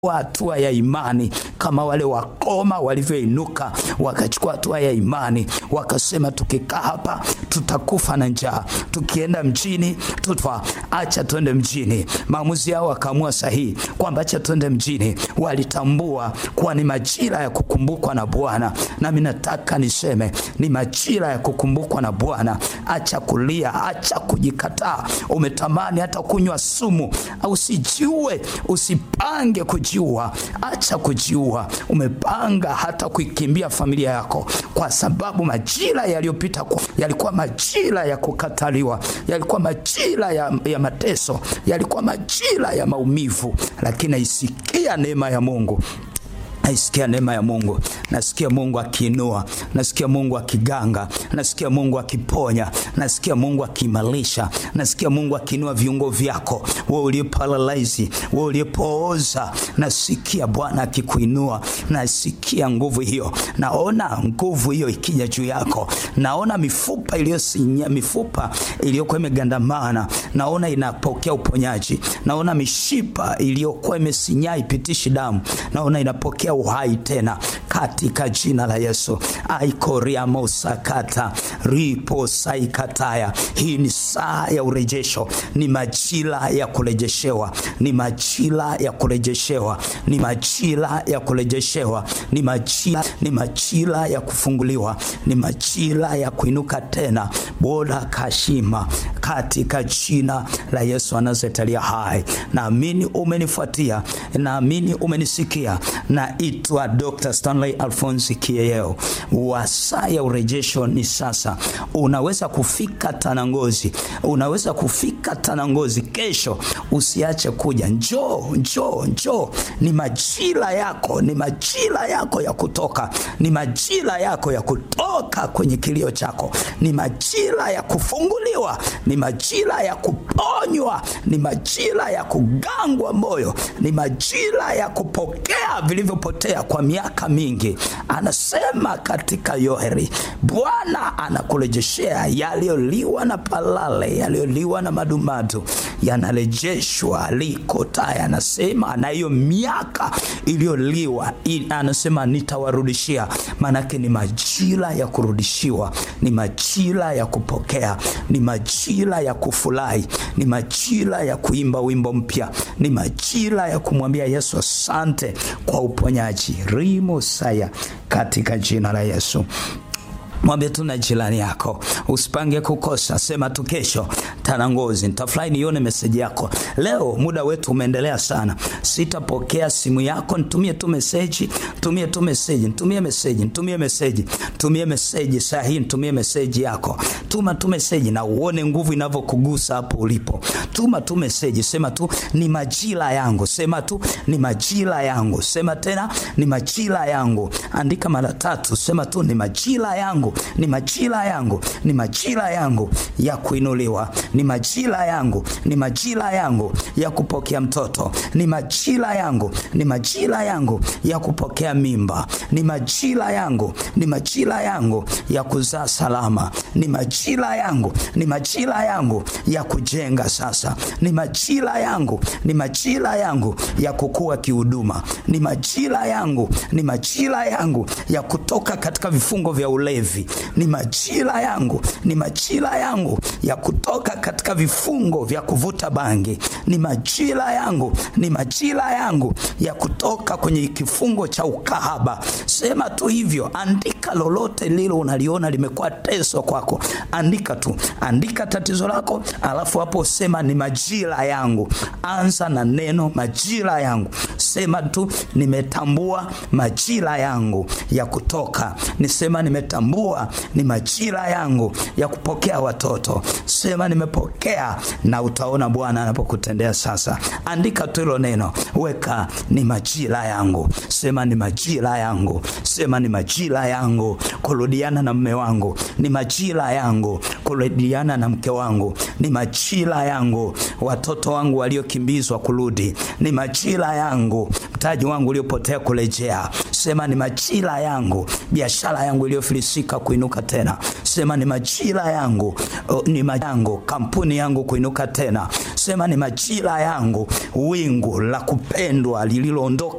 hatua ya imani kama wale wakoma walivyoinuka wakachukua hatua ya imani wakasema tukikaa hapa tutakufa na njaa tukienda mjini tutwa acha twende mjini maamuzi yao wakaamua sahihi kwamba acha twende mjini walitambua kuwa ni majira ya kukumbukwa na bwana nami nataka niseme ni majira ya kukumbukwa na bwana acha kulia acha kujikataa umetamani hata kunywa sumu usijiue usipange kujiua acha kujiua umepanga hata kuikimbia familia yako kwa sababu majira yaliyopita yalikuwa majira ya kukataliwa yalikuwa majira ya, ya mateso yalikuwa majira ya maumivu lakini naisikia neema ya mungu naisikia neema ya mungu nasikia mungu akiinua nasikia mungu akiganga nasikia mungu akiponya nasikia mungu akiimarisha nasikia mungu akiinua viungo vyako we uliyeparalyze we uliyepooza nasikia bwana akikuinua nasikia nguvu hiyo naona nguvu hiyo ikija juu yako naona mifupa iliyosinya mifupa iliyokuwa imegandamana naona inapokea uponyaji naona mishipa iliyokuwa imesinyaa ipitishi damu naona inapokea uhai tena katika jina la yesu aikoriamosakata riposaikataya hii ni saa ya urejesho ni majira ya kurejeshewa ni majira ya kurejeshewa ni majira ya kurejeshewa ni majira ni majira ya kufunguliwa ni majira ya kuinuka tena bora kashima katika jina la yesu anazetalia hai naamini umenifuatia naamini umenisikia naitwa dr stanley alfonsi kieyeo wa saa ya urejesho ni sasa unaweza kufika tanangozi unaweza kufika tanangozi kesho usiache kuja njoo njoo njoo ni majira yako ni majira yako ya kutoka ni majira yako ya kutoka kwenye kilio chako ni majira ya kufunguliwa ni majira ya kuponywa ni majira ya kugangwa moyo ni majira ya kupokea vilivyopotea kwa miaka mingi anasema katika yoheri bwana anakurejeshea yaliyoliwa na palale yaliyoliwa na madumadu yanarejeshwa likotaya anasema na hiyo miaka iliyoliwa anasema nitawarudishia maanake ni majira ya kurudishiwa ni majira ya kupokea ni majira ya kufurahi ni majira ya kuimba wimbo mpya ni majira ya kumwambia yesu asante kwa uponyaji rimosaya katika jina la yesu mwambie tu na jirani yako usipange kukosa sema tu kesho tanangozi nitafurahi nione meseji yako leo muda wetu umeendelea sana sitapokea simu yako nitumie tu meseji tumie tu meseji nitumie meseji nitumie meseji tumie meseji saa hii nitumie meseji yako tuma tu meseji na uone nguvu inavyokugusa hapo ulipo tuma tu meseji sema tu ni majira yangu sema tu ni majira yangu sema tena ni majira yangu andika mara tatu sema tu ni majira yangu ni majira yangu ni majira yangu ya kuinuliwa ni majira yangu ni majira yangu ya kupokea mtoto ni majira yangu ni majira yangu ya kupokea mimba ni majira yangu ni majira yangu ya kuzaa salama ni majira yangu ni majira yangu ya kujenga sasa ni majira yangu ni majira yangu ya kukua kihuduma ni majira yangu ni majira yangu ya kutoka katika vifungo vya ulevi ni majira yangu ni majira yangu ya kutoka katika vifungo vya kuvuta bangi ni majira yangu ni majira yangu ya kutoka kwenye kifungo cha ukahaba sema tu hivyo andika lolote lilo unaliona limekuwa teso kwako andika tu andika tatizo lako alafu hapo sema ni majira yangu anza na neno majira yangu sema tu nimetambua majira yangu ya kutoka nisema nimetambua ni majira yangu ya kupokea watoto sema nimepokea na utaona bwana anapokutendea sasa andika tu hilo neno weka ni majira yangu sema ni majira yangu sema ni majira yangu kurudiana na mme wangu ni majira yangu kurudiana na mke wangu ni majira yangu watoto wangu waliokimbizwa kurudi ni majira yangu mtaji wangu uliopotea kurejea sema ni majira yangu biashara yangu iliyofilisika kuinuka tena sema ni majira yangu uh, ni majango kampuni yangu kuinuka tena sema ni majira yangu wingu la kupendwa lililoondoka